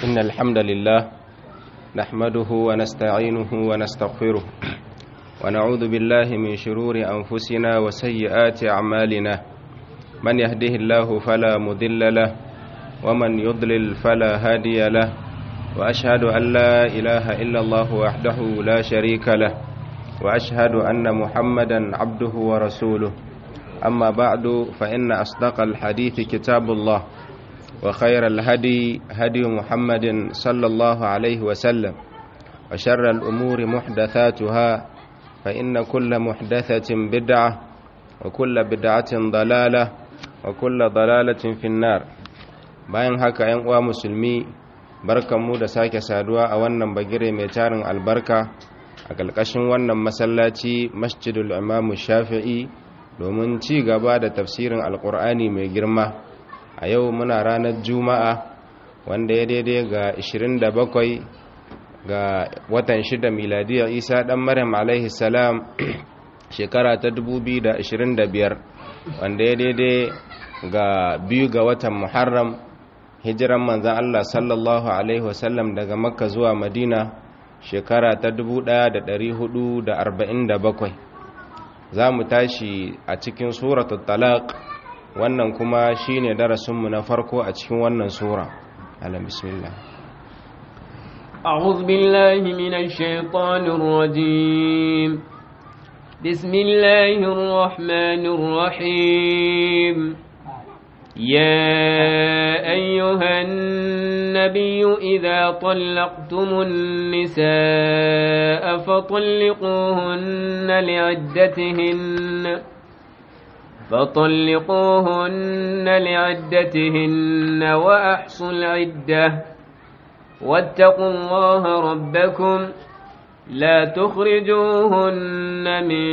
إن الحمد لله نحمده ونستعينه ونستغفره ونعوذ بالله من شرور أنفسنا وسيئات أعمالنا من يهده الله فلا مضل له ومن يضلل فلا هادي له وأشهد أن لا إله إلا الله وحده لا شريك له وأشهد أن محمدا عبده ورسوله أما بعد فإن أصدق الحديث كتاب الله وخير الهدي هدي محمد صلى الله عليه وسلم وشر الأمور محدثاتها فإن كل محدثة بدعة وكل بدعة ضلالة وكل ضلالة في النار bayan haka ‘yan uwa musulmi barkanmu da sake saduwa a wannan bagire mai tarin albarka a ƙarƙashin wannan masallaci masjidul imamu shafi'i domin ci gaba da tafsirin alƙur'ani mai girma a yau muna ranar juma'a wanda ya daidai ga 27 ga watan 6 miladiyar isa ɗan maryam alaihi salam shekara ta 2025 wanda ya daidai ga biyu ga watan muharram hijiran manzan allah sallallahu alaihi wasallam daga makka zuwa madina shekara ta 1447 za mu tashi a cikin suratul talaq wannan kuma shine darasinmu na farko a cikin wannan sura alam bismillah أعوذ بالله من الشيطان الرجيم بسم الله الرحمن الرحيم يا أيها النبي إذا طلقتم النساء فطلقوهن لعدتهن فطلقوهن لعدتهن وأحصوا العدة واتقوا الله ربكم لا تخرجوهن من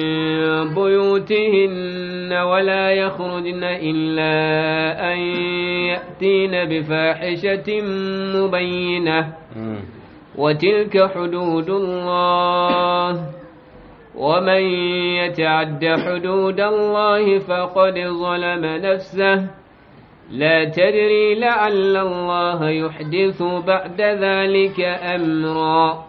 بيوتهن ولا يخرجن إلا أن يأتين بفاحشة مبينة وتلك حدود الله ومن يتعد حدود الله فقد ظلم نفسه لا تدري لعل الله يحدث بعد ذلك أمرا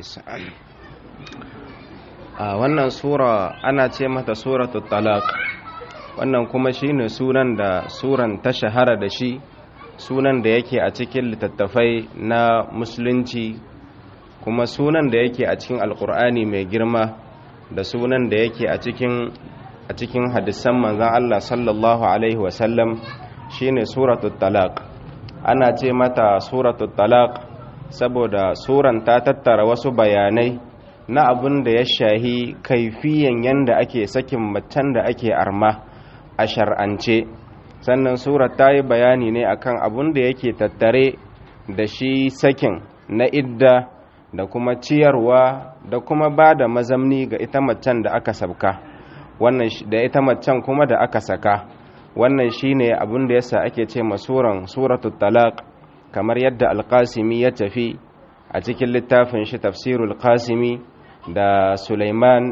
a wannan sura ana ce mata suratul talaq wannan kuma shine sunan da suran ta shahara da shi sunan da yake a cikin littattafai na musulunci kuma sunan da yake a cikin alkur'ani mai girma da sunan da yake a cikin a cikin hadisan manzon Allah sallallahu alaihi wasallam shine suratul talaq ana ce mata suratul talaq saboda suran ta tattara wasu bayanai na abin da ya shahi kaifiyan yanda ake sakin macen da ake arma a shar'ance sannan surar ta yi bayani ne akan abin da yake tattare da shi sakin na idda da kuma ciyarwa da kuma ba da mazamni ga ita macen da aka sabka wannan da ita macen kuma da aka saka wannan shine abin da yasa ake ce masuran suratul talaq kamar yadda alqasimi ya tafi a cikin littafin shi tafsirul qasimi da Sulaiman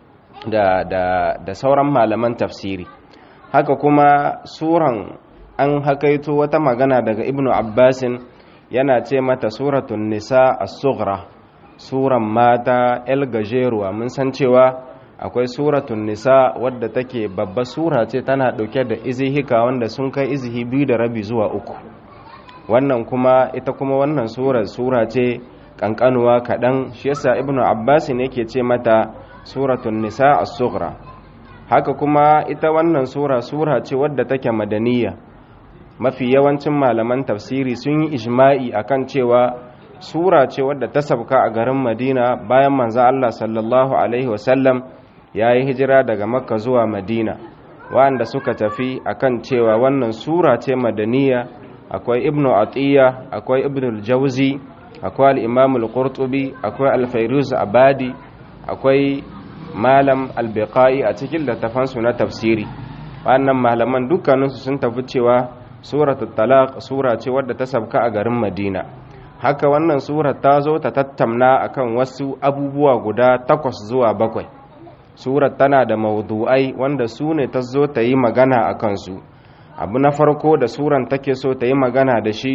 da da da sauran malaman tafsiri haka kuma suran an hakaito wata magana daga ibnu abbasin yana ce mata suratun nisa as-sughra suran mata el gajeruwa mun san cewa akwai suratun nisa wadda take babba sura ce tana dauke da izihika wanda sun kai izihi biyu da rabi zuwa uku wannan kuma ita kuma wannan sura sura ce kankanuwa kaɗan shi yasa ibnu abbas ne ke ce mata suratun nisa as-sughra haka kuma ita wannan sura sura ce wadda take madaniya mafi yawancin malaman tafsiri sun yi ijma'i akan cewa sura ce wadda ta sabka a garin madina bayan manzo Allah sallallahu alaihi wasallam ya yi hijira daga makka zuwa madina wanda suka tafi akan cewa wannan sura ce madaniya akwai ibnu atiya akwai ibnu al-jawzi akwai al-imam al-qurtubi akwai al-fairuz abadi akwai malam al-biqai a cikin littafansu na tafsiri wannan malaman dukkaninsu sun tafi cewa suratul talaq sura ce wadda ta sabka a garin madina haka wannan surar ta zo ta tattamna akan wasu abubuwa guda takwas zuwa bakwai surar tana da maudu'ai wanda su ne ta zo ta yi magana a kansu abu na farko da suran take so ta yi magana da shi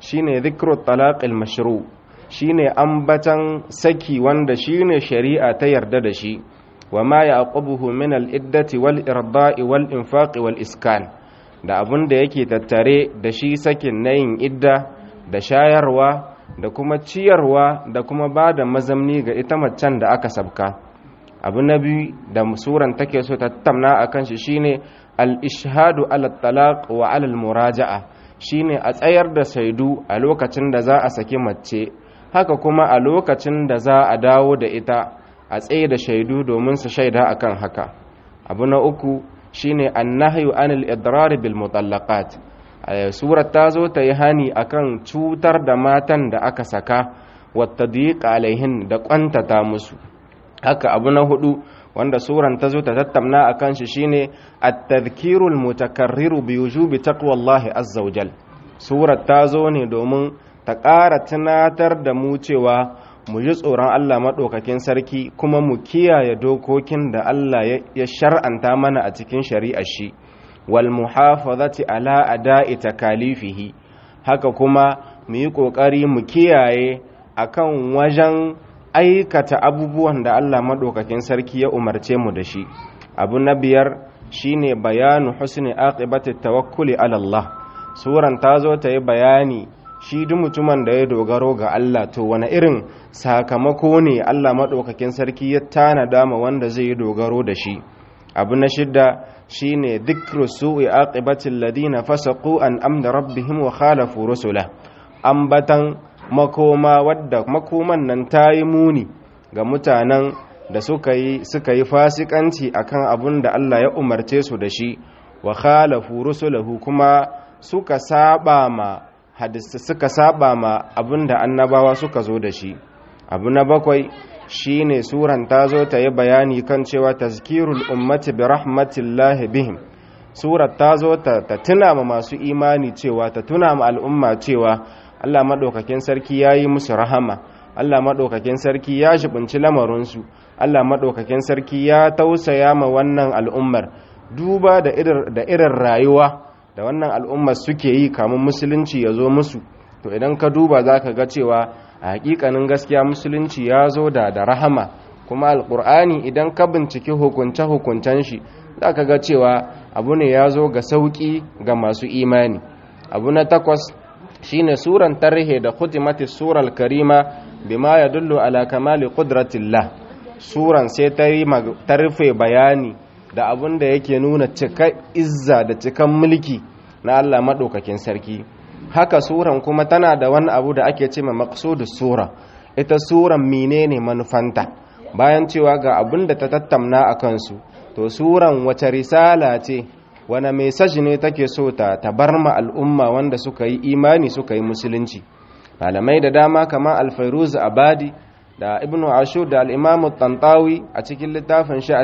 shine dhikru talaqil mashru shine ambatan saki wanda shine shari'a ta yarda da shi wa ma yaqubuhu min al-iddati wal irda'i wal infaqi wal iskan da abun da yake tattare da shi sakin na yin idda da shayarwa da kuma ciyarwa da kuma ba da mazamni ga ita macen da aka sabka abu na biyu da suran take so ta tamna a kan shi shine al-ishhadu ala talaq wa ala muraja'a shine a tsayar da saidu a lokacin da za a saki mace haka kuma a lokacin da za a dawo da ita a tsaye da shaidu domin su shaida akan haka abu na uku shine annahyu anil idrar bil mutallaqat surar ta zo ta yi hani akan cutar da matan da aka saka wata alaihin da kwantata musu haka abu na hudu wanda suran ta zo ta tattamna a kan shi shine at-tadhkirul mutakarriru bi wujubi taqwallahi azza wajal surar ta zo ne domin ta ƙara tunatar da mu cewa mu ji tsoron Allah maɗaukakin sarki kuma mu kiyaye dokokin da Allah ya shar'anta mana a cikin shari'ar shi wal muhafazati ala ada'i takalifihi haka kuma mu yi ƙoƙari mu kiyaye akan wajen aikata abubuwan da Allah maɗaukakin sarki ya umarce mu da shi abu na biyar shine bayanu husni aqibati tawakkuli ala Allah suran ta zo ta yi bayani shi duk mutumin da ya dogaro ga Allah to wani irin sakamako ne Allah maɗaukakin sarki ya tanada ma wanda zai yi dogaro da shi abu na shidda shine dhikru su'i aqibatil ladina fasaqu an amda rabbihim wa khalafu rusula ambatan makoma wadda makoman nan tayi muni ga mutanen da suka yi suka yi fasikanci akan abun da Allah ya umarce su da shi wa khalafu rusulahu kuma suka saba ma hadisi suka saba ma abin da annabawa suka zo da shi abu na bakwai shine suran ta zo ta yi bayani kan cewa tazkirul ummati bi rahmatillahi bihim surat ta zo ta, ta tuna ma masu imani cewa ta tuna ma al'umma cewa Allah maɗaukakin sarki ya yi musu rahama Allah maɗaukakin sarki ya shibinci lamarinsu Allah maɗaukakin sarki ya tausaya ma wannan al'ummar duba da irin rayuwa da wannan al'ummar suke yi kamun musulunci ya zo musu to idan ka duba za ka ga cewa a hakikanin gaskiya musulunci ya zo da da rahama kuma alkur'ani idan ka binciki hukunce-hukuncen shi za ka ga cewa abu ne ya zo ga sauƙi ga masu imani abu na takwas shine suran tarihi da khutimati surar karima bima ya dullu ala kamali qudratillah suran sai ta rufe bayani da abin da yake nuna cika izza da cikan mulki na Allah maɗaukakin sarki haka suran kuma tana da wani abu da ake ce ma maqsudus sura ita suran menene manufanta bayan cewa ga abin da ta tattamna a kansu to suran wace risala ce wani message ne take so ta tabar ma al'umma wanda suka yi imani suka yi musulunci malamai da dama kamar alfairuz abadi da ibnu ashur da al'imamu tantawi a cikin littafin shi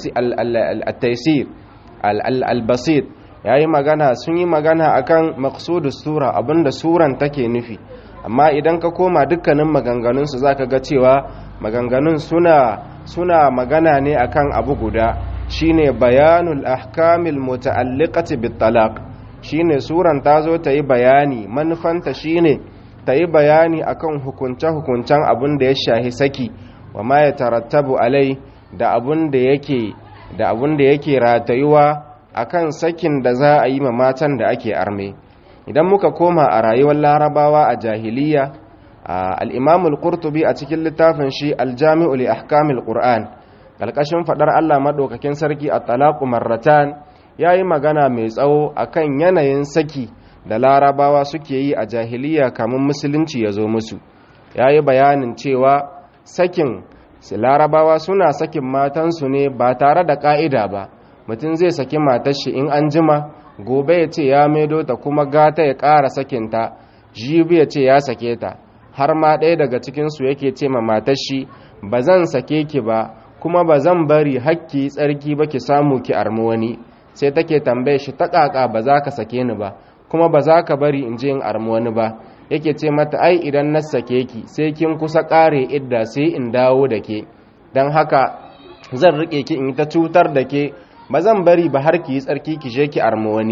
at-taysir al-basit ya yi magana sun yi magana akan maqsudus sura abinda suran take nufi amma idan ka koma dukkanin maganganunsu za ka ga cewa maganganun suna suna magana ne akan abu guda shine bayanul ahkamil muta'alliqati bit talaq shine suran ta zo ta yi bayani manufanta shine ta yi bayani akan hukunce-hukuncen abin da ya shahi saki wa ma ya tarattabu alai da abin da yake da abin da yake ratayuwa akan sakin da za a yi ma matan da ake arme idan muka koma a rayuwar larabawa a jahiliya al-imam al-qurtubi a cikin littafin shi al-jami'u li ahkamil qur'an kalkashin fadar Allah madaukakin sarki at-talaqu marratan yayi magana mai tsawo akan yanayin saki da larabawa suke yi a jahiliya kamun musulunci ya zo musu ya yi bayanin cewa sakin larabawa suna sakin matansu ne ba tare da ƙa'ida ba mutum zai saki matashi in an jima gobe ya ce ya maido ta kuma gata ya ƙara sakinta jibi ya ce ya sake ta har ma ɗaya daga cikinsu yake ce ma matashi ba zan sake ki ba kuma ba zan bari hakki tsarki ba ki samu ki armi wani sai take tambaye shi ta ƙaƙa ba za ka sake ni ba kuma ba za ka bari in je in armi wani ba yake ce mata ai idan na sake ki sai kin kusa ƙare idda sai in dawo da ke don haka zan riƙe ki in ta cutar da ke ba zan bari ba har ki yi tsarki ki je ki armi wani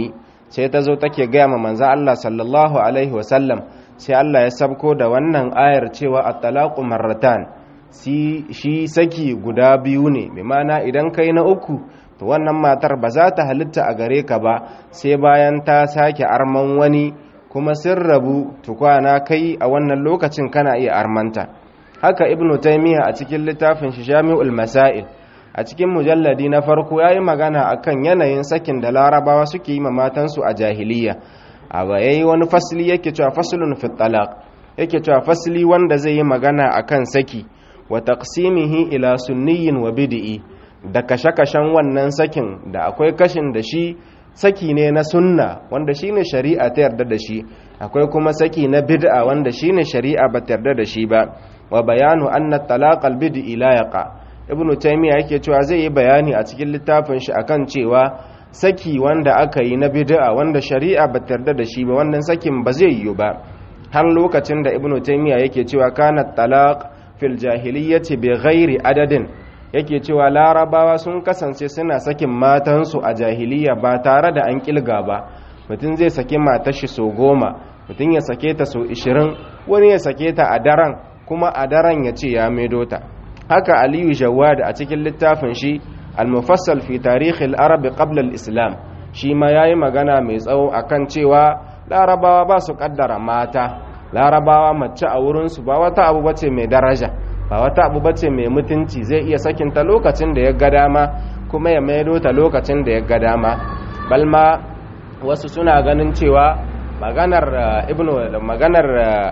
sai ta zo take gaya ma manzo Allah sallallahu alaihi wasallam sai Allah ya sabko da wannan ayar cewa at-talaqu marratan shi saki guda biyu ne bi mana idan kai na uku to wannan matar ba za ta halitta a gare ka ba sai bayan ta sake arman wani kuma sun rabu tukwana kai a wannan lokacin kana iya armanta haka ibnu taymiya a cikin littafin shi jami'ul masail a cikin mujalladi na farko yayi magana akan yanayin sakin da larabawa suke yi ma matansu a jahiliya a yayi wani fasli yake cewa faslun fi talaq yake cewa fasli wanda zai yi magana akan saki wa taqsimihi ila sunniyin wa bid'i da kashe-kashen wannan sakin da akwai kashin da shi saki ne na sunna wanda shine shari'a ta yarda da shi akwai kuma saki na bid'a wanda shine shari'a ba ta yarda da shi ba wa bayanu anna talaq al bid'i la yaqa ibnu taymiya yake cewa zai yi bayani a cikin littafin shi akan cewa saki wanda aka yi na bid'a wanda shari'a ba ta yarda da shi ba wannan sakin ba zai yiwu ba har lokacin da ibnu taymiya yake cewa kana talaq fil jahiliyyati bi ghairi adadin yake cewa larabawa sun kasance suna sakin matansu a jahiliya ba tare da an kilga ba mutum zai sake matar shi so goma mutum ya sake ta so ishirin wani ya sake ta a daren kuma a daren ya ce ya maido ta haka aliyu jawad a cikin littafin shi al-mufassal fi tarihi al-arabi qabla al-islam shi ma yayi magana mai tsawo akan cewa larabawa ba su kaddara mata larabawa mace a wurinsu ba wata abu bace mai daraja ba wata abu bace mai mutunci zai iya sakinta lokacin da ya ga dama kuma ya maido ta lokacin da ya ga dama balma wasu suna ganin cewa maganar ibnu maganar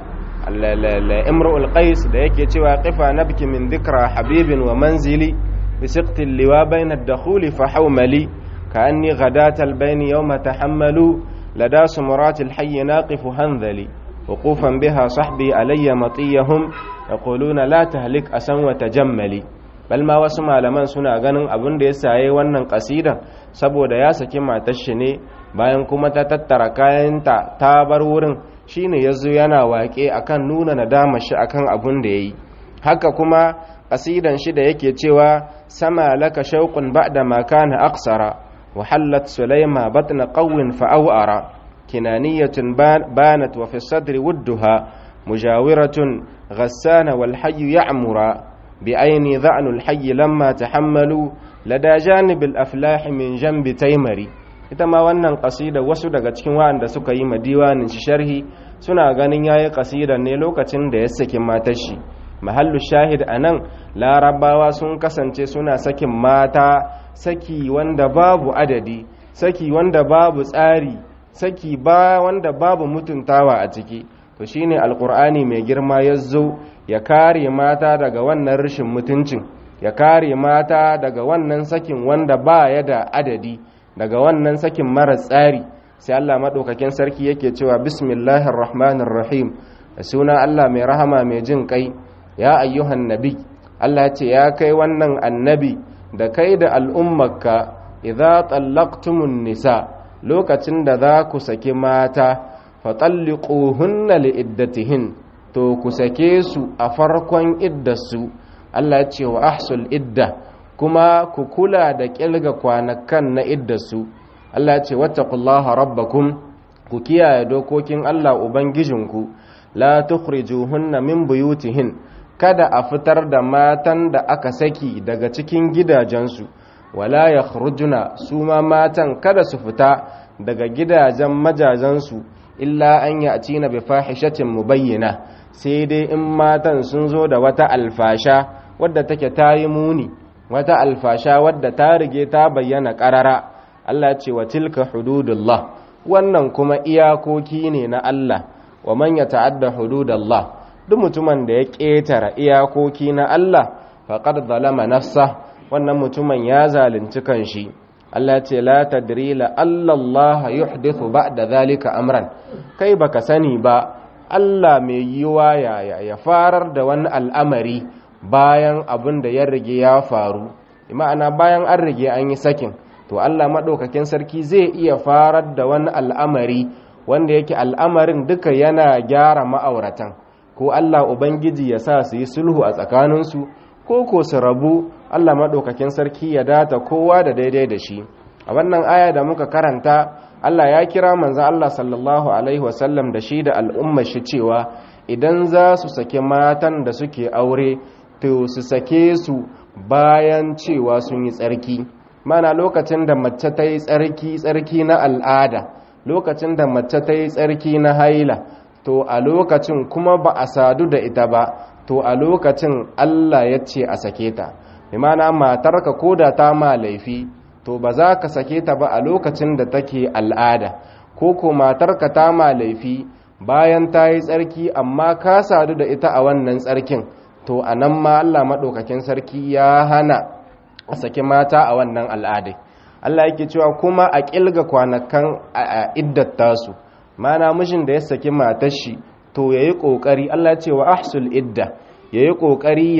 imrul qais da yake cewa qifa nabki min dhikra habibin wa manzili bi siqti liwa bayna ad-dukhuli fa hawmali ka'anni ghadat al-bayn yawma tahammalu lada sumurat al-hayy naqif hanzali وقوفا بها صحبي علي مطيهم يقولون لا تهلك أسن وتجملي bal ma wasu malaman suna ganin abin da ya saye wannan kasida saboda ya saki matar shi ne bayan kuma ta tattara kayanta ta bar wurin shine yazo yana waƙe akan nuna nadama shi akan abin da yayi haka kuma kasidan shi da yake cewa sama laka shauqun ba'da ma kana aqsara wa hallat sulaima batna qawwin fa awara كنانية بانت وفي الصدر ودها مجاورة غسان والحي يعمر بعين ذعن الحي لما تحملوا لدى جانب الأفلاح من جنب تيمري ita ma wannan kasida wasu daga cikin waɗanda suka yi diwanin shi sharhi suna ganin yayi kasida ne lokacin da ya saki matar shi mahallu shahid anan larabawa sun kasance suna sakin mata saki wanda babu adadi saki wanda babu tsari saki ba wanda babu mutuntawa a ciki to shine alkur'ani mai girma ya zo ya kare mata daga wannan rashin mutuncin ya kare mata daga wannan sakin wanda ba ya da adadi daga wannan sakin mara tsari sai Allah maɗaukakin sarki yake cewa bismillahir rahmanir rahim da suna Allah mai rahama mai jin kai ya ayyuhan nabi Allah ce ya kai wannan annabi da kai da al'ummarka idza tallaqtumun nisa lokacin da za ku saki mata fatalliquhunna liiddatihin to ku sake su a farkon iddarsu Allah ya ce wa ahsul idda kuma ku kula da kilga kwanakan na iddarsu Allah ya ce wattaqullaha rabbakum ku kiyaye dokokin Allah ubangijinku la tukhrijuhunna min buyutihin kada a fitar da matan da aka saki daga cikin gidajensu wala yakhrujuna su ma matan kada su fita daga gidajen majajensu illa an ya ci na bifahishatin mubayyana sai dai in matan sun zo da wata alfasha wadda take ta yi muni wata alfasha wadda ta rige ta bayyana ƙarara Allah ce wa tilka hududullah wannan kuma iyakoki ne na Allah wa man ya ta'adda hududallah duk mutumin da ya ƙetara iyakoki na Allah faqad zalama nafsa wannan mutumin ya zalunci kanshi Allah ce la tadri la Allah yuhdithu ba'da zalika amran kai baka sani ba Allah mai yiwa ya ya farar da wani al'amari bayan abin da ya rige ya faru ma'ana bayan an rige an yi sakin to Allah madaukakin sarki zai iya farar da wani al'amari wanda yake al'amarin duka yana gyara ma'auratan ko Allah ubangiji ya sa su yi sulhu a tsakaninsu ko ko su rabu Allah maɗaukakin sarki ya data kowa da daidai da shi a wannan aya da muka karanta Allah ya kira manzo Allah sallallahu alaihi wasallam da shi da al'umma shi cewa idan za su sake matan da suke aure to su sake su bayan cewa sun yi tsarki mana lokacin da mace ta yi tsarki tsarki na al'ada lokacin da mace ta yi tsarki na haila to a lokacin kuma ba a sadu da ita ba to a lokacin Allah ya ce a sake ta imana matarka ko da ta ma laifi to ba za ka sake ta ba a lokacin da take al'ada ko ko matarka ta ma laifi bayan ta yi tsarki amma ka sadu da ita a wannan tsarkin to a nan ma Allah maɗaukakin sarki ya hana a saki mata a wannan al'adai Allah yake cewa kuma a ƙilga kwanakan a iddata su mana mishin da ya saki matar shi to ya yi ƙoƙari Allah ce wa ahsul idda ya yi ƙoƙari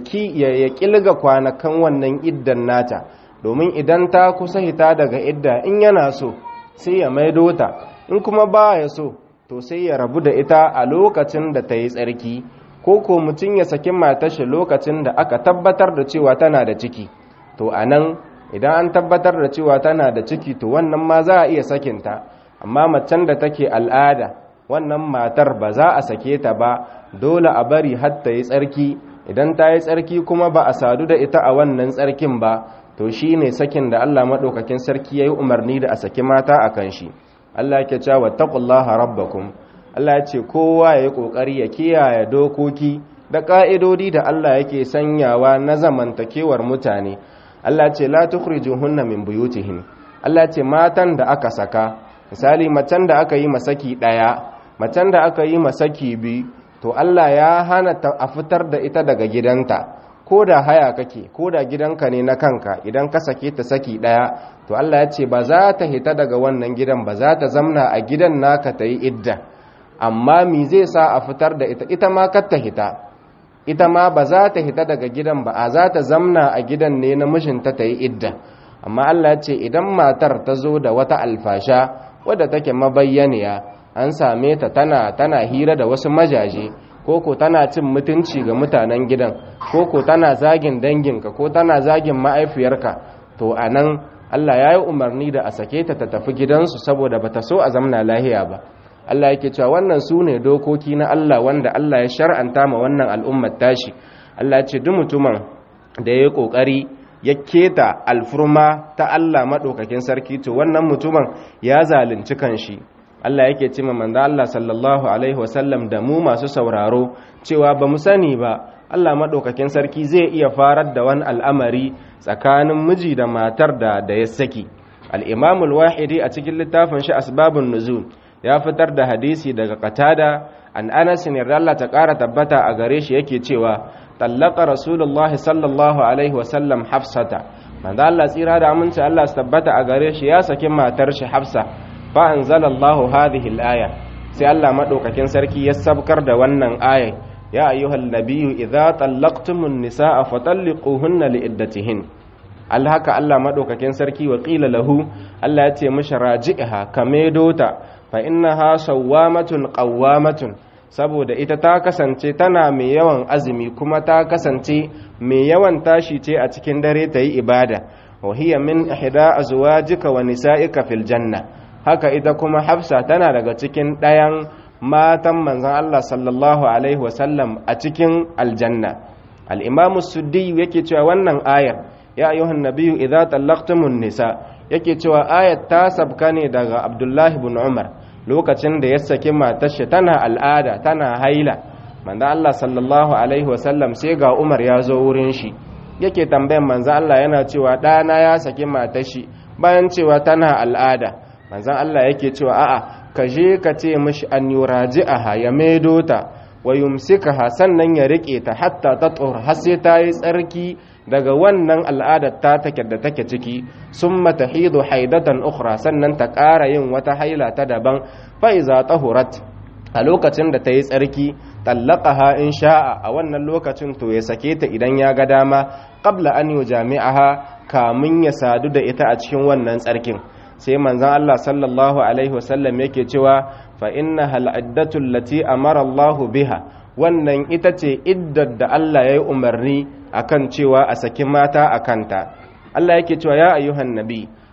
ya ƙilga kwanakan wannan iddan nata domin idan ta kusa hita daga idda in yana so sai ya maido ta in kuma ba ya so to sai ya rabu da ita a lokacin da ta yi tsarki ko ko mutum ya saki matashi lokacin da aka tabbatar da cewa tana da ciki to a nan idan an tabbatar da cewa tana da ciki to wannan ma za a iya sakinta amma macen da take al'ada wannan matar ba za a sake ta ba dole a bari har ta yi tsarki idan ta yi tsarki kuma ba a sadu da ita a wannan tsarkin ba to shi ne sakin da Allah maɗaukakin sarki ya yi umarni da a saki mata a kan shi Allah ke cewa taqullaha rabbakum Allah ya ce kowa ya yi ƙoƙari ya kiyaye dokoki da ƙa'idodi da Allah yake sanyawa na zamantakewar mutane Allah ce la tukhrijuhunna min buyutihin Allah ce matan da aka saka misali macen da aka yi masaki ɗaya macen da aka yi masaki biyu to Allah ya hana ta a fitar da ita daga gidanta ko da haya kake ko da gidanka ne na kanka idan ka sake ta saki daya to Allah ya ce ba za ta hita daga wannan gidan ba za ta zamna a gidan naka ta yi idda amma mi zai sa a fitar da ita ita ma kar ta hita ita ma ba za ta hita daga gidan ba a za ta zamna a gidan ne na mishinta ta yi idda amma Allah ya ce idan matar ta zo da wata alfasha wadda take mabayyaniya an same ta tana tana hira da wasu majaje koko tana cin mutunci ga mutanen gidan koko tana zagin danginka ko tana zagin ma'aifiyarka to anan Allah ya yi umarni da a sake ta ta tafi gidansu saboda bata so a zamna lahiya ba Allah yake cewa wannan su ne dokoki na Allah wanda Allah ya shar'anta ma wannan al'ummar tashi Allah ya ce duk mutumin da ya yi kokari ya keta alfurma ta Allah madaukakin sarki to wannan mutumin ya zalunci kanshi Allah yake ce ma manzo Allah sallallahu alaihi wasallam da mu masu sauraro cewa ba mu sani ba Allah madaukakin sarki zai iya farar da wani al'amari tsakanin miji da matar da da ya saki al-Imam al-Wahidi a cikin littafin shi Asbabun Nuzul ya fitar da hadisi daga Qatada an Anas ne Allah ta ƙara tabbata a gare shi yake cewa tallaka Rasulullahi sallallahu alaihi wasallam Hafsata manzo Allah tsira da aminci Allah su tabbata a gare shi ya saki matar shi Hafsa فأنزل الله هذه الآية سي الله مدوكاكين سركي يسبكر da wannan aya ya ayyuhal nabiyyu idza tallaqtumun nisaa fatalliquhunna liiddatihin alhaka Allah madaukakin sarki wa qila lahu Allah ya ce mishi raji'ha kamedota fa innaha sawwamatun qawwamatun saboda ita ta kasance tana mai yawan azumi kuma ta kasance mai yawan tashi ce a cikin dare ta yi ibada wa hiya min ihda azwajika wa nisa'ika fil janna haka ita kuma hafsa tana daga cikin ɗayan matan manzan Allah sallallahu Alaihi wasallam a cikin aljanna al'imamu suddi yake cewa wannan ayar ya ayyuhan nabiyu idza tallaqtumun nisa yake cewa ayar ta sabka ne daga abdullahi bin umar lokacin da ya saki matarshi tana al'ada tana haila manzan Allah sallallahu Alaihi wasallam sai ga umar ya zo wurin shi yake tambayan manzan Allah yana cewa ɗana ya saki matashi bayan cewa tana al'ada manzan Allah yake cewa a'a ka je ka ce mishi an yuraji'aha ya maido ta wa yumsikaha sannan ya rike ta hatta ta tsor har sai ta yi tsarki daga wannan al'adar ta take da take ciki summa tahidu haidatan ukhra sannan ta ƙara yin wata haila ta daban fa iza tahurat a lokacin da ta yi tsarki tallaqaha in sha'a a wannan lokacin to ya sake ta idan ya ga dama qabla an yujami'aha kamun ya sadu da ita a cikin wannan tsarkin sai manzon Allah sallallahu alaihi wasallam yake cewa fa inna hal iddatu allati amara Allah biha wannan ita ce iddar da Allah ya yi umarni akan cewa a saki mata a kanta Allah yake cewa ya ayyuhan nabi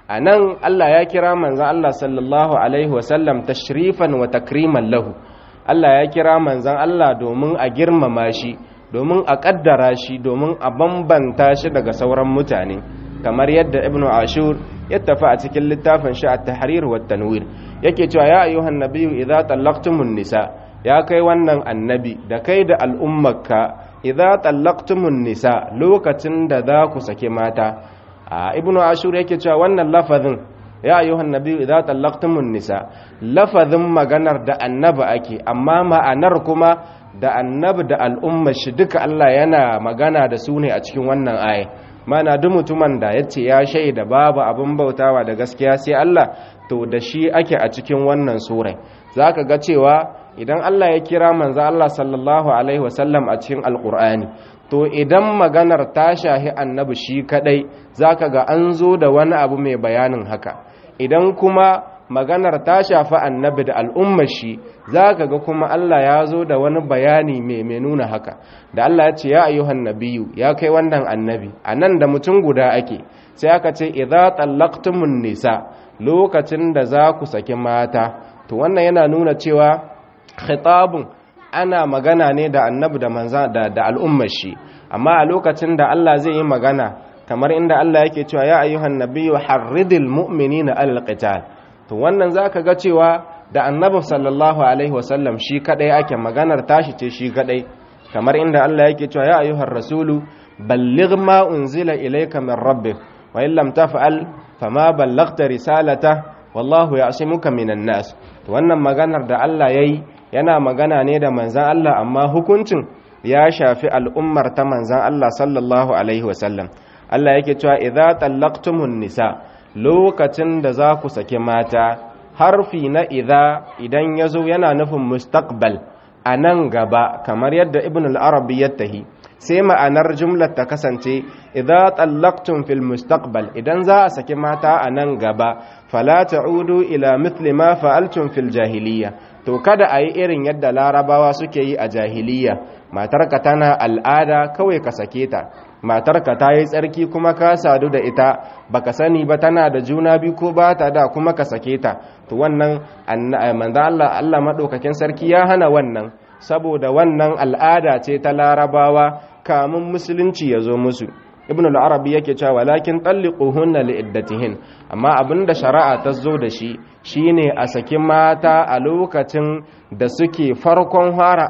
a nan Allah ya kira manzan Allah sallallahu Alaihi wasallam tashrifan wa takriman lahu Allah ya kira manzan Allah domin a girmama shi domin a ƙaddara shi domin a bambanta shi daga sauran mutane kamar yadda ibnu ashur ya tafi a cikin littafin shi at-tahrir wa tanwir yake cewa ya ayyuhan nabiyyu idza tallaqtumun nisa ya kai wannan annabi da kai da al'ummarka idza tallaqtumun nisa lokacin da za ku sake mata a ibnu ashur yake cewa wannan lafazin ya ayyuhan nabiyyu idza tallaqtumun nisa lafazin maganar da annabi ake amma ma'anar kuma da annabi da al'ummar shi duka Allah yana magana da su ne a cikin wannan aya mana duk mutumin da ya ce ya shaida babu abin bautawa da gaskiya sai Allah to da shi ake a cikin wannan surai zaka ga cewa idan Allah ya kira manzo Allah sallallahu alaihi wasallam a cikin alqur'ani to idan maganar ta shahi annabi shi kadai zaka ga an zo da wani abu mai bayanin haka idan kuma maganar ta shafi annabi da al'ummar shi za ka ga kuma Allah ya zo da wani bayani mai mai nuna haka da Allah ya ce ya ayyuhan nabiyu ya kai wannan annabi a nan da mutum guda ake sai aka ce idza tallaqtumun nisa lokacin da za ku saki mata to wannan yana nuna cewa khitabun ana magana ne da annabi da manza da, da al'ummar shi amma a lokacin da Allah zai yi magana kamar inda Allah yake cewa ya ayyuhan nabiyyu harridil mu'minina alal qital to wannan zaka ga cewa da annabi sallallahu alaihi wasallam shi kadai ake maganar tashi ce shi kadai kamar inda Allah yake cewa ya ayyuhar rasulu balligh ma unzila ilayka min rabbik wa in lam taf'al fama ballaghta risalata wallahu ya'simuka minan nas to wannan maganar da Allah yayi yana magana ne da manzon Allah amma hukuncin ya shafi al'ummar ta manzon Allah sallallahu alaihi wasallam Allah yake cewa idza tallaqtumun nisa lokacin da za ku sake mata harfi na idza idan ya zo yana nufin mustaqbal a nan gaba kamar yadda ibn al-arabi ya tahi sai ma'anar jumlar ta kasance idza tallaqtum fil mustaqbal idan za a saki mata a nan gaba fala ta'udu ila mithli ma fa'altum fil jahiliya to kada a yi irin yadda larabawa suke yi a jahiliya matarka tana al'ada kawai ka sake ta matarka ta yi tsarki kuma ka sadu da ita baka sani ba tana da juna biyu ko ba ta da kuma ka sake ta to wannan manzo Allah Allah madaukakin sarki ya hana wannan saboda wannan al'ada ce ta larabawa kamun musulunci ya zo musu ibn al-arabi yake cewa walakin talliquhunna liiddatihin amma abinda shari'a ta zo da shi shine a saki mata a lokacin da suke farkon fara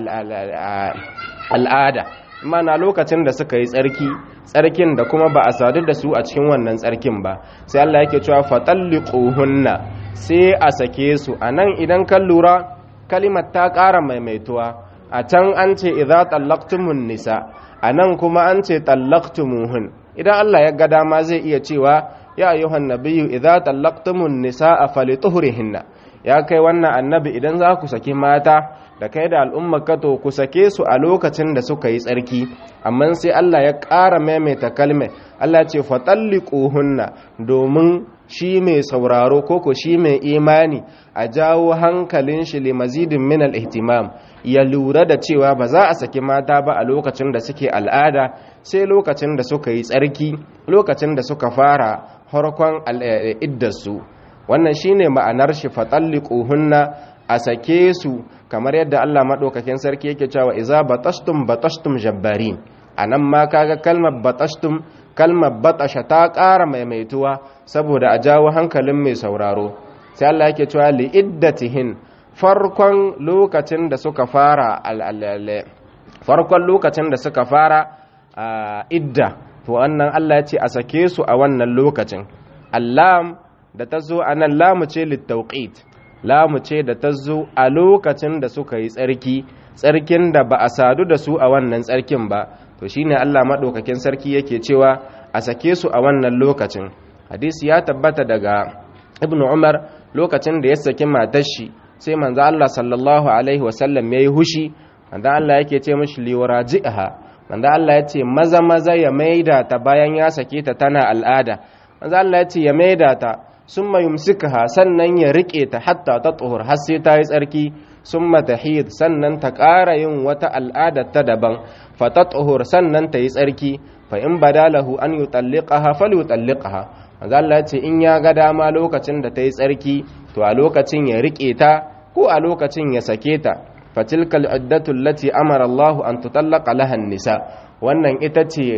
al'ada mana lokacin da suka yi tsarki tsarkin da kuma ba a sadu da su a cikin wannan tsarkin ba sai Allah yake cewa fatalliquhunna sai a sake su anan idan kan lura kalimar ta ƙara maimaituwa a can an ce idza tallaqtumun nisa anan kuma an ce tallaqtumuhun idan Allah ya ga dama zai iya cewa ya ayyuhan nabiyyu idza tallaqtumun nisaa falituhrihinna ya kai wannan annabi idan za ku saki mata da kai da al'ummar kato ku sake su a lokacin da suka yi tsarki amma sai Allah ya ƙara maimaita kalmar Allah ce fatalliquhunna domin shi mai sauraro koko shi mai imani a jawo hankalin shi limazidin min al-ihtimam ya lura da cewa ba za a saki mata ba a lokacin da suke al'ada sai lokacin da suka yi tsarki lokacin da suka fara harkon iddarsu wannan shine ma'anar shi fatalliquhunna a sake su kamar yadda Allah madaukakin sarki yake cewa iza batashtum batashtum jabbarin anan ma kaga kalmar batashtum kalmar batasha ta ƙara maimaituwa saboda a jawo hankalin mai sauraro sai Allah yake cewa li iddatihin farkon lokacin da suka fara farkon lokacin da suka fara idda to wannan Allah ya ce a sake su a wannan lokacin allam da ta zo a nan lamu ce littauqit lamu ce da ta zo a lokacin da suka yi tsarki tsarkin da ba a sadu da su a wannan tsarkin ba to shine Allah madaukakin sarki yake cewa a sake su a wannan lokacin hadisi ya tabbata daga ibn umar lokacin da ya saki matar shi sai manzo Allah sallallahu alaihi wasallam yayi hushi manzo Allah yake ce mishi liwaraji'ha manzo Allah ya ce maza maza ya maida ta bayan ya sake ta tana al'ada manzo Allah ya ce ya maida ta summa yumsikaha sannan ya rike ta hatta ta tsohur har sai ta yi tsarki summa tahid sannan ta ƙara yin wata al'ada ta daban fa ta tsohur sannan ta yi tsarki fa in badalahu an yutalliqaha falyutalliqaha manzo Allah ce in ya ga dama lokacin da ta yi tsarki to a lokacin ya rike ta ko a lokacin ya sake ta fatilkal iddatu allati amara Allah an tutallaqa laha nisa wannan ita ce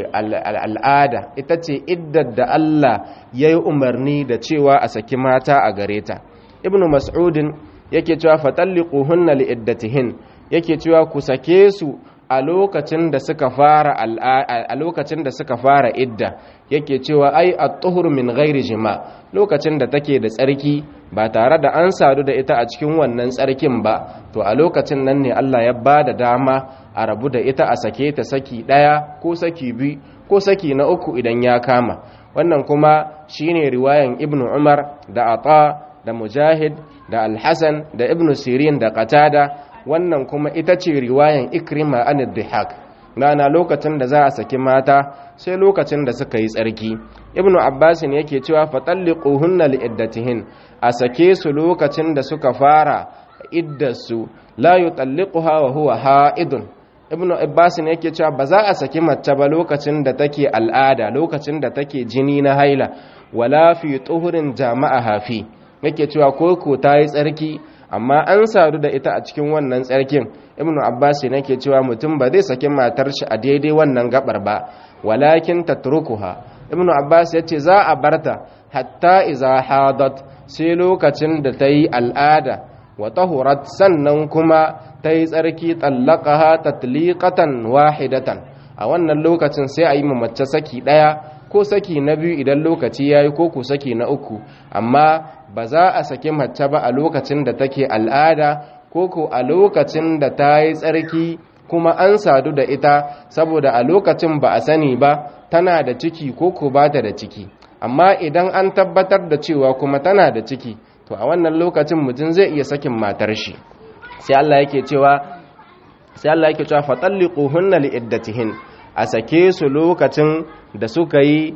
al'ada ita ce iddar da Allah ya yi umarni da cewa a saki mata a gare ta ibnu mas'udin yake cewa fatalliquhunna li iddatihin yake cewa ku sake su a lokacin da suka fara a lokacin da suka fara idda yake cewa ai at-tuhur min ghairi jima lokacin da take da tsarki ba tare da an sadu da ita a cikin wannan tsarkin ba to a lokacin nan ne Allah ya ba da dama a rabu da ita a sake ta saki daya ko saki biyu ko saki na uku idan ya kama wannan kuma shine riwayan ibnu umar da ata da mujahid da al-hasan da ibnu sirin da qatada wannan kuma ita ce riwayan ikrima an dhihak na lokacin da za a saki mata sai lokacin da suka yi tsarki ibnu abbas ne yake cewa fatalliquhunna liiddatihin a sake su lokacin da suka fara iddarsu la yutalliquha wa huwa haidun ibnu abbas ne yake cewa ba za a saki mace ba lokacin da take al'ada lokacin da take jini na haila wala fi tuhurin jama'a hafi yake cewa koko ta yi tsarki amma an sadu da ita a cikin wannan tsarkin ibnu abbas ne ke cewa mutum ba zai saki matar shi a daidai wannan gabar ba walakin tatrukuha ibnu abbas ya ce za a barta hatta iza hadat sai lokacin da ta yi al'ada wa tahurat sannan kuma ta yi tsarki tallaqaha tatliqatan wahidatan a wannan lokacin sai a yi mace saki daya ko saki na biyu idan lokaci yayi ko ku saki na uku amma ba za a saki mace ba a lokacin da take al'ada ko ko a lokacin da ta yi tsarki kuma an sadu da ita saboda a lokacin ba a sani ba tana da ciki ko ko ba ta da ciki amma idan an tabbatar da cewa kuma tana da ciki to a wannan lokacin mutum zai iya sakin matar shi sai Allah yake cewa sai Allah yake cewa fatalliquhunna liiddatihin a sake su lokacin da suka yi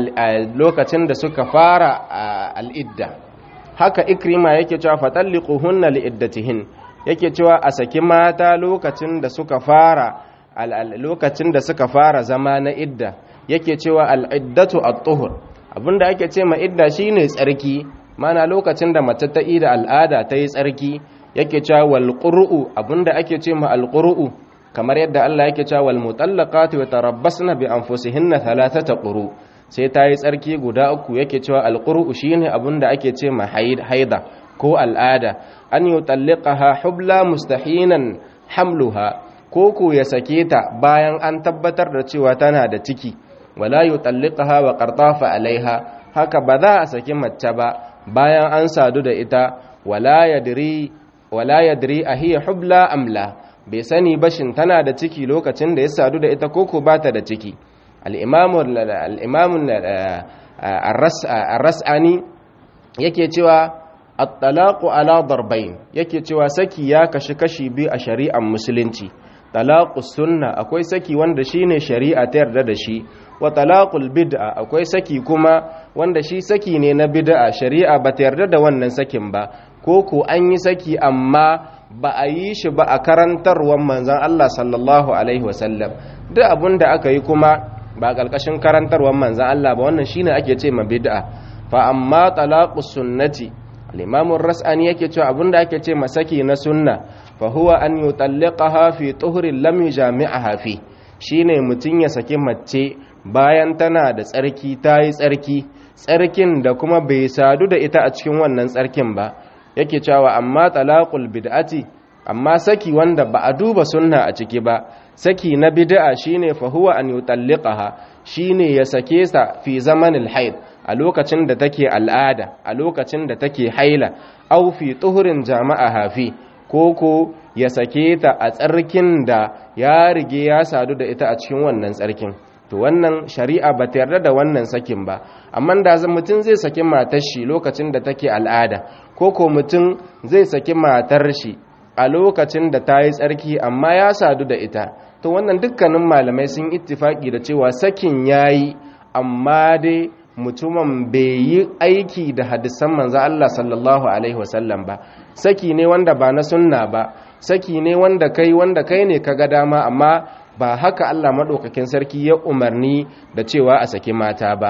lokacin da suka fara al'idda haka ikrima yake cewa fatalliquhunna liiddatihin yake cewa a saki mata lokacin da suka fara lokacin da suka fara zama na idda yake cewa al'iddatu at-tuhur abinda ake ce ma idda shine tsarki mana lokacin da mace ta ida al'ada ta yi tsarki yake cewa wal qur'u abinda ake ce ma al qur'u kamar yadda Allah yake cewa wal mutallaqatu yatarabbasna bi anfusihinna thalathata quru sai ta yi tsarki guda uku yake cewa al qur'u shine abinda ake ce ma haida ko al'ada an yutalliqaha hubla mustahinan hamluha ko ko ya sake ta bayan an tabbatar da cewa tana da ciki wala yutalliqaha wa qartafa alaiha haka ba za a saki mace ba bayan an sadu da ita wala yadri wala yadri ahiya hubla amla bai sani bashin tana da ciki lokacin da ya sadu da ita koko ba ta da ciki al-imamu al-imamu ar-ras'ani yake cewa at-talaqu ala darbayn yake cewa saki ya kashi kashi biyu a shari'ar musulunci talaqus sunna akwai saki wanda shine shari'a ta yarda da shi wa talaqul bid'a akwai saki kuma wanda shi saki ne na bid'a shari'a ba ta yarda da wannan sakin ba ko ko an yi saki amma ba a yi shi ba a karantarwar manzon Allah sallallahu alaihi wasallam duk abin da aka yi kuma ba ƙarƙashin karantarwar manzon Allah ba wannan shine ake ce ma bid'a fa amma talaqus sunnati al-imam ar-ras'ani yake cewa abin da ake ce ma saki na sunna fa huwa an yutalliqaha fi tuhrin lam yujami'aha fi shine mutun ya saki mace bayan tana da tsarki ta yi tsarki tsarkin da kuma bai sadu da ita a cikin wannan tsarkin ba yake cewa amma talaqul bid'ati amma saki wanda ba a duba sunna a ciki ba saki na bid'a shine fa huwa an yutalliqaha shine ya sake sa fi zamanil haid a lokacin da take al'ada a lokacin da take haila aw fi tuhurin jama'a hafi koko ya sake ta a tsarkin da ya rige ya sadu da ita a cikin wannan tsarkin to wannan shari'a ba ta yarda da wannan sakin ba amma da mutum zai saki matar shi lokacin da take al'ada ko ko mutum zai saki matar shi a lokacin da ta yi tsarki amma ya sadu da ita to wannan dukkanin malamai sun ittifaki da cewa sakin yayi amma dai mutumin bai yi aiki da hadisan manzo Allah sallallahu alaihi wasallam ba saki ne wanda ba na sunna ba saki ne wanda kai wanda kai ne kaga dama amma ba haka Allah maɗaukakin sarki ya umarni da cewa a saki mata ba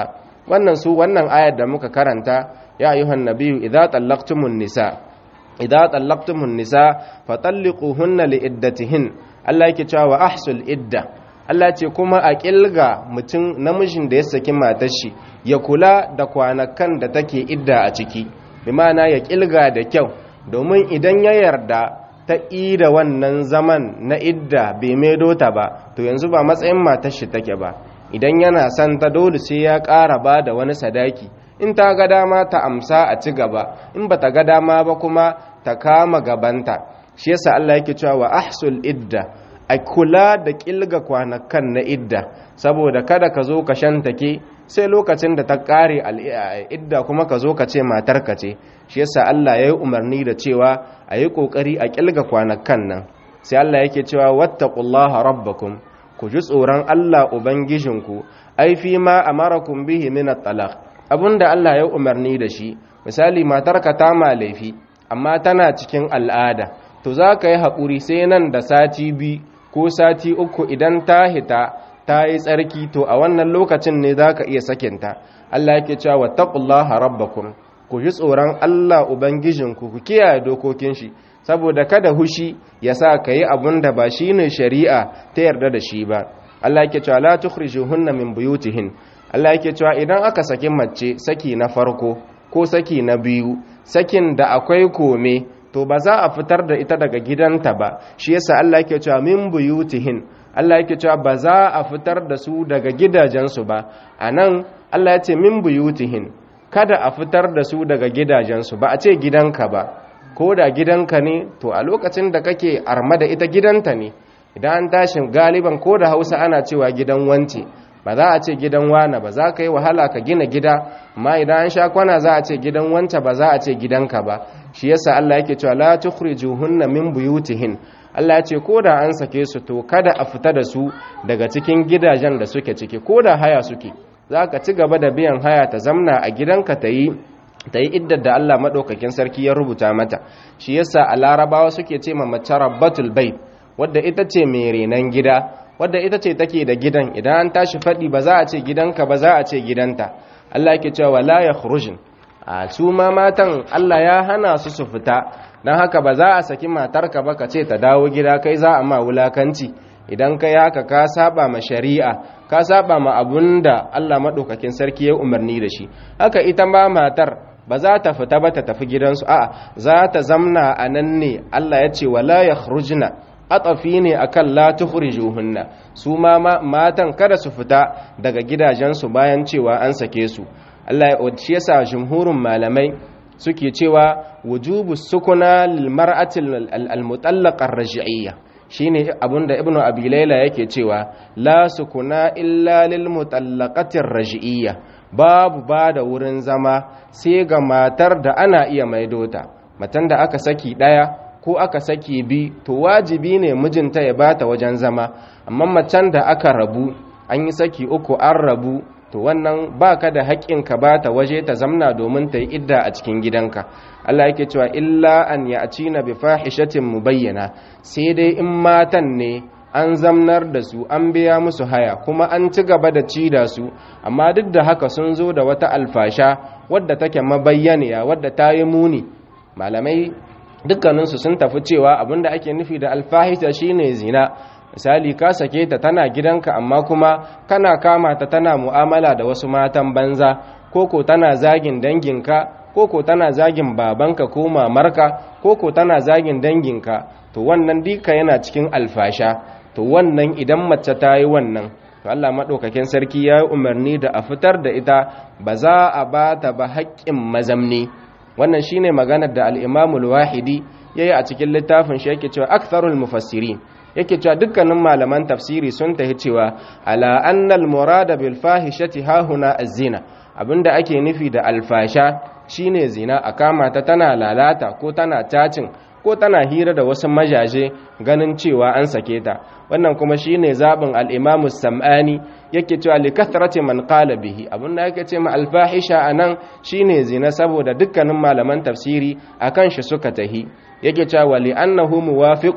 wannan su wannan ayar da muka karanta ya ayyuhan nabiyyu idza tallaqtumun nisa idza tallaqtumun nisa fatalliquhunna liiddatihin Allah yake cewa wa ahsul idda Allah ce kuma a kilga mutum namijin da ya saki matar shi ya kula da kwanakan da take idda a ciki bi ma'ana ya kilga da kyau domin idan ya yarda ta ida wannan zaman na idda bai maido ta ba to yanzu ba matsayin matar shi take ba idan yana son ta dole sai ya ƙara ba da wani sadaki in ta ga dama ta amsa a ci gaba in ba ta ga dama ba kuma ta kama gabanta shi yasa Allah yake cewa wa ahsul idda a kula da kilga kwanakan na idda saboda kada ka zo ka shantake sai lokacin da ta kare idda kuma ka zo ka ce matarka ce shi yasa Allah ya yi umarni da cewa a yi ƙoƙari a kilga kwanakan nan sai Allah yake cewa wattaqullaha rabbakum ku ji tsoron Allah ubangijinku ai fi ma amarakum bihi min at-talaq abinda Allah ya umarni da shi misali matarka ta ma laifi amma tana cikin al'ada to za ka yi haƙuri sai nan da sati biyu ko sati uku idan ta hita ta yi tsarki to a wannan lokacin ne za ka iya sakinta Allah yake cewa wattaqullaha rabbakum ku ji tsoron Allah ubangijinku ku kiyaye dokokin shi saboda kada hushi ya sa ka yi abun da ba shi ne shari'a ta yarda da shi ba Allah yake cewa la tukhrijuhunna min buyutihin Allah yake cewa idan aka saki mace saki na farko ko saki na biyu sakin da akwai kome to ba za a fitar da ita daga gidanta ba shi yasa Allah yake cewa min buyutihin Allah yake cewa ba za a fitar da su daga gidajensu ba anan Allah ya ce min buyutihin kada a fitar da su daga gidajensu ba a ce gidanka ba ko da gidanka ne to a lokacin da kake arma da ita gidanta ne idan an tashi galiban ko da hausa ana cewa gidan wance ba za a ce gidan wana ba za ka yi wahala ka gina gida amma idan an sha kwana za a ce gidan wance ba za a ce gidanka ba shi yasa Allah yake cewa la tukhrijuhunna min buyutihin Allah ya ce ko da an sake su to kada a fita da su daga cikin gidajen da suke ciki ko da haya suke za ka ci gaba da biyan haya ta zamna a gidanka ta yi ta yi iddar da Allah maɗaukakin sarki ya rubuta mata shi yasa a larabawa suke ce ma mace rabbatul bait wadda ita ce mai renon gida wadda ita ce take da gidan idan an tashi faɗi ba za a ce gidanka ba za a ce gidanta Allah yake cewa la yakhrujun a su ma matan Allah ya hana su su fita dan haka ba za a saki matarka ba ka ce ta dawo gida kai za a ma wulakanci idan kai haka ka saba ma shari'a ka saba ma abunda Allah maɗaukakin sarki ya umarni da shi haka ita ma matar ba za ta fita ba ta tafi gidansu a'a za ta zamna a nan ne Allah ya ce wala yakhrujna atafi ne akan la tukhrijuhunna su ma matan kada su fita daga gidajensu bayan cewa an sake su Allah ya shi yasa jumhurun malamai suke cewa wujubu sukuna lil mar'ati al mutallaqa ar-raj'iyya shine abinda ibnu abi laila yake cewa la sukuna illa lil mutallaqatir raj'iyya babu ba da wurin zama sai ga matar da ana iya maidota matan da aka saki daya ko aka saki bi to wajibi ne mijinta ya bata wajen zama amma macen da aka rabu an yi saki uku an rabu to wannan baka da haƙƙin ka bata waje ta zamna domin ta yi idda a cikin gidanka Allah yake cewa illa an ya'tina bi fahishatin mubayyana sai dai in matan ne an zamnar da su an biya musu haya kuma an ci gaba da ci da su amma duk da haka sun zo da wata alfasha wadda take mabayyaniya wadda ta yi muni malamai dukkaninsu sun tafi cewa abinda ake nufi da alfahisha shine zina misali ka sake ta tana gidanka amma kuma kana kama ta tana mu'amala da wasu matan banza koko tana zagin danginka koko tana zagin babanka ko mamarka koko tana zagin danginka to wannan dika yana cikin alfasha to wannan idan mace ta yi wannan to Allah maɗaukakin sarki ya yi umarni da a fitar da ita ba za a ba ta ba haƙƙin mazamni wannan shine maganar da al-imamul wahidi yayi a cikin littafin shi yake cewa aktharul mufassirin yake cewa dukkanin malaman tafsiri sun tahi cewa ala annal murada bil fahishati hahuna az-zina abinda ake nufi da alfasha shine zina a kama ta tana lalata ko tana cacin ko tana hira da wasu majaje ganin cewa an sake ta wannan kuma shine zabin al-Imam samani yake cewa li kathrati man qala bihi abinda yake ce ma al-fahisha anan shine zina saboda dukkanin malaman tafsiri akan shi suka tahi yake cewa li annahu muwafiqun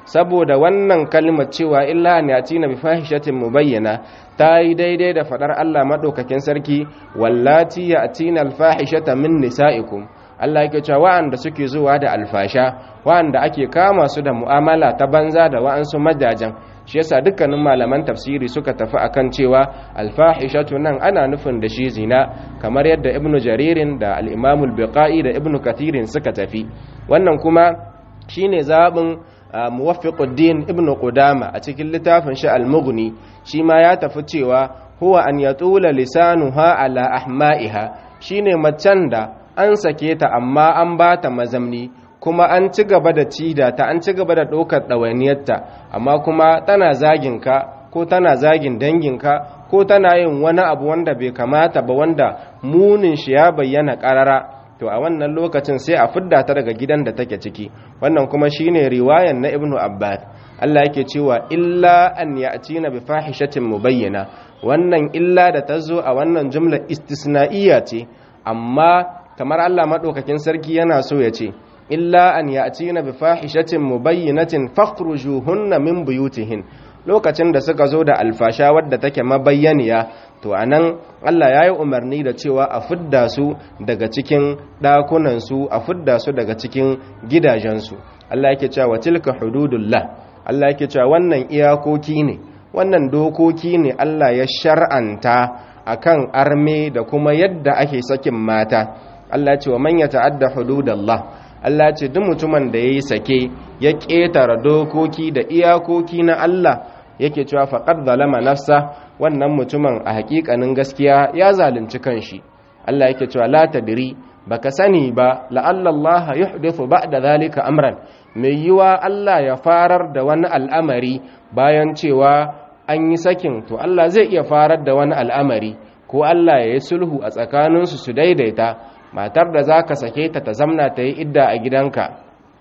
saboda wannan kalmar cewa illa an yatina bi fahishatin mubayyana ta yi daidai da fadar Allah madaukakin sarki wallati yatina alfahishata min nisaikum Allah yake cewa wa'anda suke zuwa da alfasha wa'anda ake kama su da mu'amala ta banza da wa'ansu majajan shi yasa dukkanin malaman tafsiri suka tafi akan cewa alfahishatu nan ana nufin da shi zina kamar yadda ibnu jaririn da al-imam al-biqai da ibnu kathirin suka tafi wannan kuma shine zabin muwaffiquddin ibnu qudama a cikin littafin shi al-mughni shi ma ya tafi cewa huwa an yatula lisanuha ala ahma'iha shine macen da an sake ta amma an bata mazamni kuma an ci gaba da cida ta an ci gaba da ɗaukar ɗawainiyarta amma kuma tana zagin ka ko tana zagin danginka ko tana yin wani abu wanda bai kamata ba wanda munin shi ya bayyana ƙarara to a wannan lokacin sai a fidda ta daga gidan da take ciki wannan kuma shine riwayan na ibnu abbas Allah yake cewa illa an ya'tina bi fahishatin mubayyana wannan illa da ta zo a wannan jumla istisna'iyya ce amma kamar Allah madaukakin sarki yana so ya ce illa an ya'tina bi fahishatin mubayyinatin fakhrujuhunna min buyutihin lokacin da suka zo da alfasha wadda take mabayyaniya to anan Allah ya yi umarni da cewa a fidda su daga cikin ɗakunansu a fidda su daga cikin gidajensu Allah yake cewa tilka hududullah Allah yake cewa wannan iyakoki ne wannan dokoki ne Allah ya shar'anta akan arme da kuma yadda ake sakin mata Allah ya ce wa man yata'adda hududallah Allah ce duk mutumin da yayi sake ya ƙetare dokoki da iyakoki na Allah yake cewa faqad zalama nafsa wannan mutumin a hakikanin gaskiya ya zalunci kanshi Allah yake cewa la tadri baka sani ba la'alla Allah yuhdithu ba'da zalika amran mai yiwa Allah ya farar da wani al'amari bayan cewa an yi sakin to Allah zai iya farar da wani al'amari ko Allah ya yi sulhu a tsakaninsu su daidaita matar da za ka sake ta ta zamna ta yi idda a gidanka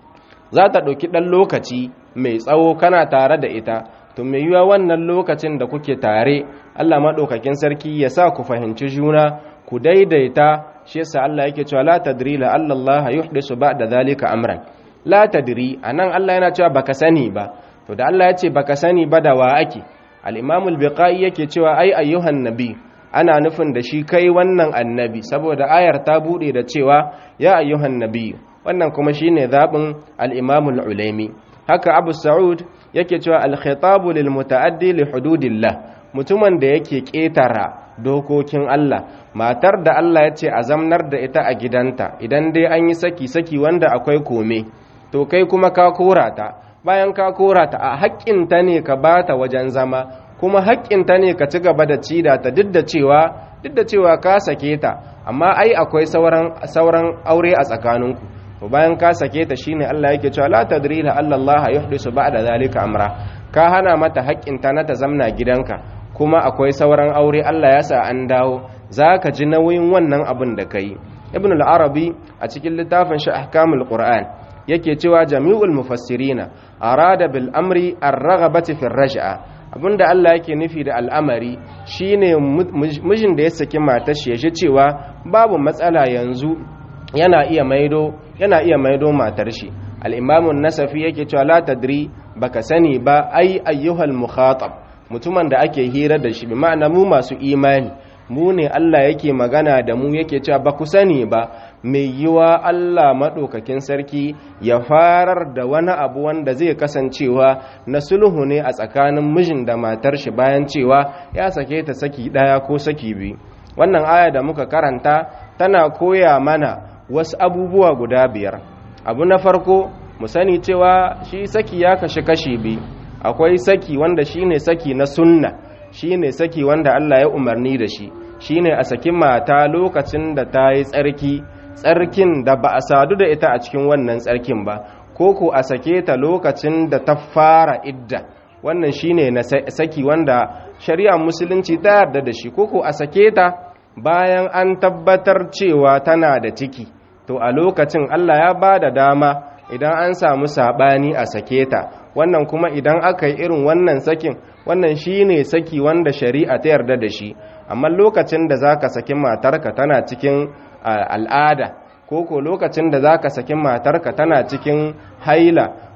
za ta ɗauki ɗan lokaci mai tsawo kana tare da ita to mai yiwa wannan lokacin da kuke tare Allah maɗaukakin sarki ya sa ku fahimci juna ku daidaita shi yasa Allah yake cewa la tadri la Allah yuhdisu ba'da zalika amran la tadri anan Allah yana cewa baka sani ba to da Allah ya ce baka sani ba da wa ake al-Imam al-Biqai yake cewa ai ayyuhan nabi ana nufin da shi kai wannan annabi saboda ayar ta bude da cewa ya ayyuhan nabi wannan kuma shine zabin al-Imam al-Ulaimi haka Abu Sa'ud yake cewa al-khitabu lil muta'addi li hududillah mutumin da yake ketara dokokin Allah matar da Allah ya ce a zamnar da ita a gidanta idan dai an yi saki saki wanda akwai kome to kai kuma ka kora ta bayan ka kora ta a haƙƙinta ne ka bata wajen zama kuma haƙƙinta ne ka ci gaba da cida ta duk da cewa duk da cewa ka sake ta amma ai akwai sauran sauran aure a tsakaninku to bayan ka sake ta shine Allah yake cewa la tadri la Allah yuhdisu ba'da zalika amra ka hana mata haƙƙinta na ta zamna gidanka kuma akwai sauran aure Allah ya sa an dawo zaka ji nauyin wannan abin da kai ibn al-arabi a cikin littafin shi ahkamul qur'an yake cewa jami'ul mufassirina arada bil amri ar-raghabati fi ar-raj'a abinda Allah yake nufi da al'amari shine mijin da ya saki matar shi yaji cewa babu matsala yanzu yana iya maido yana iya maido matar shi al-imam an-nasafi yake cewa la tadri baka sani ba ai ayyuhal mukhatab mutumin da ake hira da shi bi ma'ana mu masu imani mu ne Allah yake magana da mu yake cewa ba ku sani ba mai yiwa Allah maɗaukakin sarki ya farar da wani abu wanda zai kasancewa na sulhu ne a tsakanin mijin da matar shi bayan cewa ya sake ta saki ɗaya ko saki biyu wannan aya da muka karanta tana koya mana wasu abubuwa guda biyar abu na farko mu sani cewa shi saki ya kashe kashi biyu akwai saki wanda shine saki na sunna shine saki wanda Allah ya umarni da shi shine a saki mata lokacin da ta yi tsarki tsarkin da ba a sadu da ita a cikin wannan tsarkin ba ko ko a sake ta lokacin da ta fara idda wannan shine na saki wanda shari'ar musulunci ta yarda da shi ko ko a sake ta bayan an tabbatar cewa tana da ciki to a lokacin Allah ya ba da dama idan an samu sabani a sake ta wannan kuma idan aka yi irin wannan sakin wannan shine saki wanda shari'a ta yarda da shi amma lokacin da zaka saki matarka tana cikin al'ada ko ko lokacin da zaka saki matarka tana cikin haila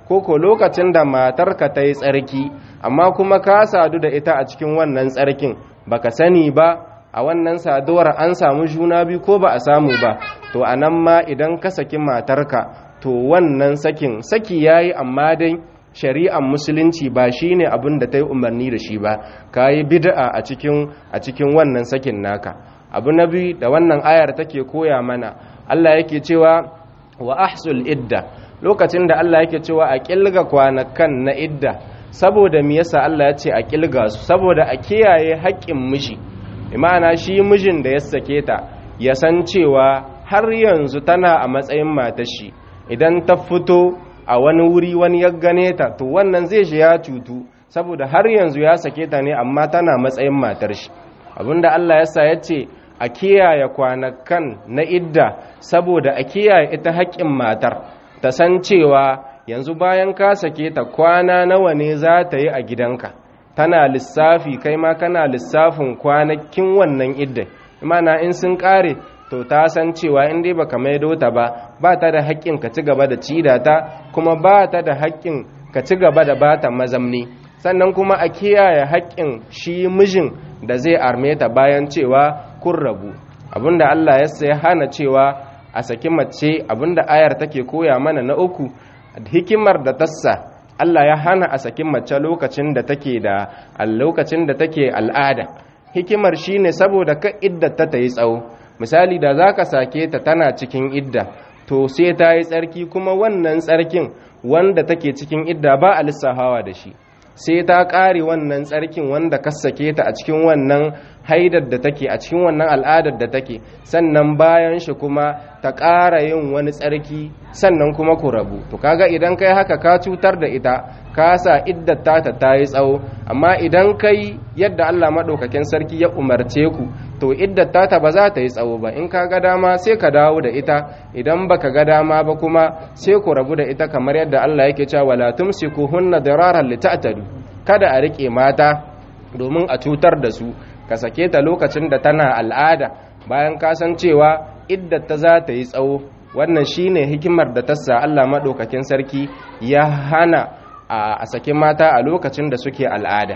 ko ko lokacin da matarka ta yi tsarki amma kuma ka sadu da ita a cikin wannan tsarkin baka sani ba a wannan saduwar an samu juna biyu ko ba a samu ba to a nan ma idan ka saki matarka to wannan sakin saki yayi amma dai shari'ar musulunci ba shine abin da ta yi umarni da shi ba ka yi bid'a a cikin a cikin wannan sakin naka abu na biyu da wannan ayar take koya mana Allah yake cewa wa ahsul idda lokacin da Allah yake cewa a kilga kwanakan na idda saboda me yasa Allah ya ce a kilga su saboda a kiyaye haƙƙin miji imana shi mijin da ya sake ta ya san cewa har yanzu tana a matsayin matar shi idan ta fito a wani wuri wani ya gane ta to wannan zai shi ya cutu saboda har yanzu ya sake ta ne amma tana matsayin matar shi abinda Allah ya sa ya ce a kiyaye kwanakan na idda saboda a kiyaye ita haƙƙin matar ta san cewa yanzu bayan ka sake ta kwana nawa ne za ta yi a gidanka tana lissafi kai ma kana lissafin kwanakin wannan idda imana in sun ƙare to ta san cewa in dai baka maido ta ba ba ta da haƙƙin ka ci gaba da cida ta kuma ba ta da haƙƙin ka ci gaba da bata mazamni sannan kuma a kiyaye haƙƙin shi mijin da zai arme ta bayan cewa kun rabu abinda Allah ya sai hana cewa a saki mace abinda ayar take koya mana na uku hikimar da tassa Allah ya hana a saki mace lokacin da take da lokacin da take al'ada hikimar shine saboda ka iddata ta yi tsawo misali da zaka sake ta tana cikin idda to sai ta yi tsarki kuma wannan tsarkin wanda take cikin idda ba a lissafawa da shi sai ta ƙare wannan tsarkin wanda ka sake ta a cikin wannan haidar da take a cikin wannan al'adar da take sannan bayan shi kuma ta ƙara yin wani tsarki sannan kuma ku rabu to kaga idan kai haka ka cutar da ita ka sa iddar ta ta yi tsawo amma idan kai yadda Allah maɗaukakin sarki ya umarce ku to iddar ta ba za ta yi tsawo ba in ka ga dama sai ka dawo da ita idan baka ga dama ba kuma sai ku rabu da ita kamar yadda Allah yake cewa wala tumsikuhunna diraran lita'tadu kada a rike mata domin a cutar da su ka sake ta lokacin da tana al'ada bayan ka san cewa iddar ta za ta yi tsawo wannan shine hikimar da tassa Allah madaukakin sarki ya hana a sake mata a lokacin da suke al'ada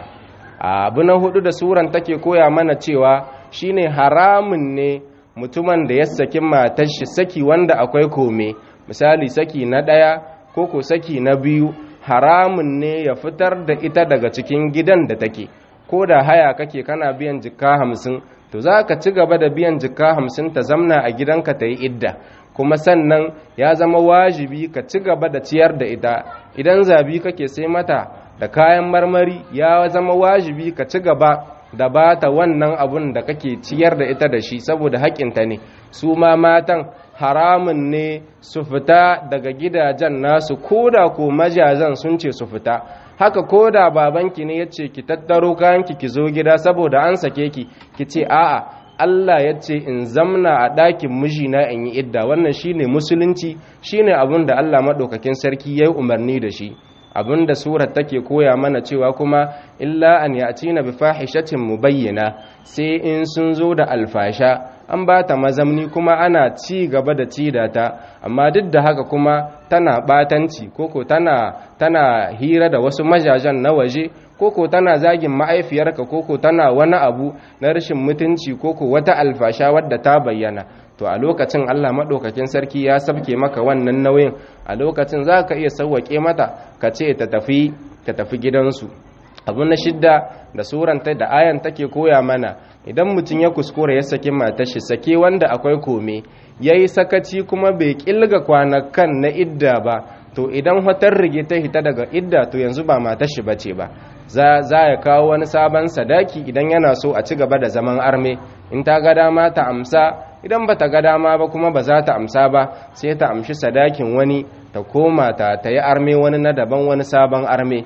abu na hudu da suran take koya mana cewa shine haramun ne mutumin da ya saki matar shi saki wanda akwai kome misali saki na ɗaya ko ko saki na biyu haramun ne ya fitar da ita daga cikin gidan da take ko da haya kake kana biyan jikka hamsin to za ka ci gaba da biyan jikka hamsin ta zamna a gidanka ta yi idda kuma sannan ya zama wajibi ka ci gaba da ciyar da ita idan zabi kake sai mata da kayan marmari ya zama wajibi ka ci gaba da ba ta wannan abun da kake ciyar da ita da shi saboda haƙinta ne su ma matan haramun ne su fita daga gidajen nasu ko da ko majazan sun ce su fita haka ko da babanki ne ya ce ki tattaro kayanki ki zo gida saboda an sake ki ki ce a'a Allah ya ce in zamna a ɗakin mijina in yi idda wannan shine musulunci shine abin da Allah maɗaukakin sarki ya yi umarni da shi abin da surar take koya mana cewa kuma illa an ya'tina bi fahishatin mubayyana sai in sun zo da alfasha an ba ta mazamni kuma ana ci gaba da ci da ta amma duk da haka kuma tana batanci koko tana tana hira da wasu majajan na waje koko tana zagin ma'aifiyarka koko tana wani abu na rashin mutunci koko wata alfasha wadda ta bayyana to a lokacin Allah maɗaukakin sarki ya sabke maka wannan nauyin a lokacin za ka iya sauwaƙe mata ka ce ta tafi ta tafi gidansu abu na shidda da suranta da ayan take koya mana idan mutum ya kuskura ya saki matar shi sake wanda akwai kome ya yi sakaci kuma bai kilga kwanakan na idda ba to idan hotar rige ta hita daga idda to yanzu ba matar shi bace ba za ya kawo wani sabon sadaki idan yana so a ci gaba da zaman arme in ta ga dama ta amsa idan ba ta ga dama ba kuma ba za ta amsa ba sai ta amshi sadakin wani ta koma ta ta yi arme wani na daban wani sabon arme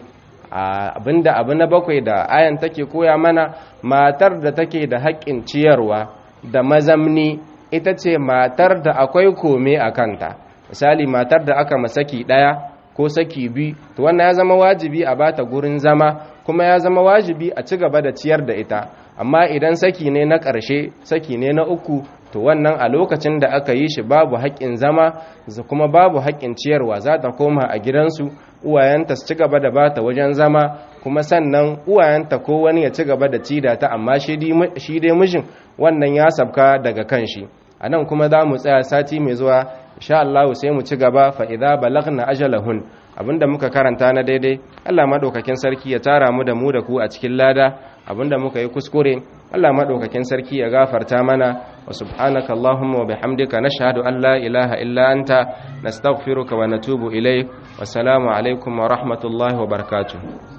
abinda abu na bakwai da ayan take koya mana matar da take da haƙƙin ciyarwa da mazamni ita ce matar da akwai kome a kanta misali matar da aka masaki ɗaya ko saki biyu to wannan ya zama wajibi a bata gurin zama kuma ya zama wajibi a ci gaba da ciyar da ita amma idan saki ne na ƙarshe saki ne na uku to to wannan a lokacin da aka yi shi babu haƙƙin zama kuma babu haƙƙin ciyarwa za ta koma a gidansu uwayenta su ci gaba da bata wajen zama kuma sannan uwayenta ko wani ya ci gaba da cida ta amma shi dai mijin wannan ya sabka daga kan shi a nan kuma za mu tsaya sati mai zuwa insha Allah sai mu ci gaba fa idza balagna ajalahun abinda muka karanta na daidai Allah madaukakin sarki ya tara mu da mu da ku a cikin lada abinda muka yi kuskure Allah madaukakin sarki ya gafarta mana wa subhanaka allahumma wa bihamdika nashhadu an la ilaha illa anta nastaghfiruka wa natubu ilayk wa salamu alaikum wa rahmatullahi wa barakatuh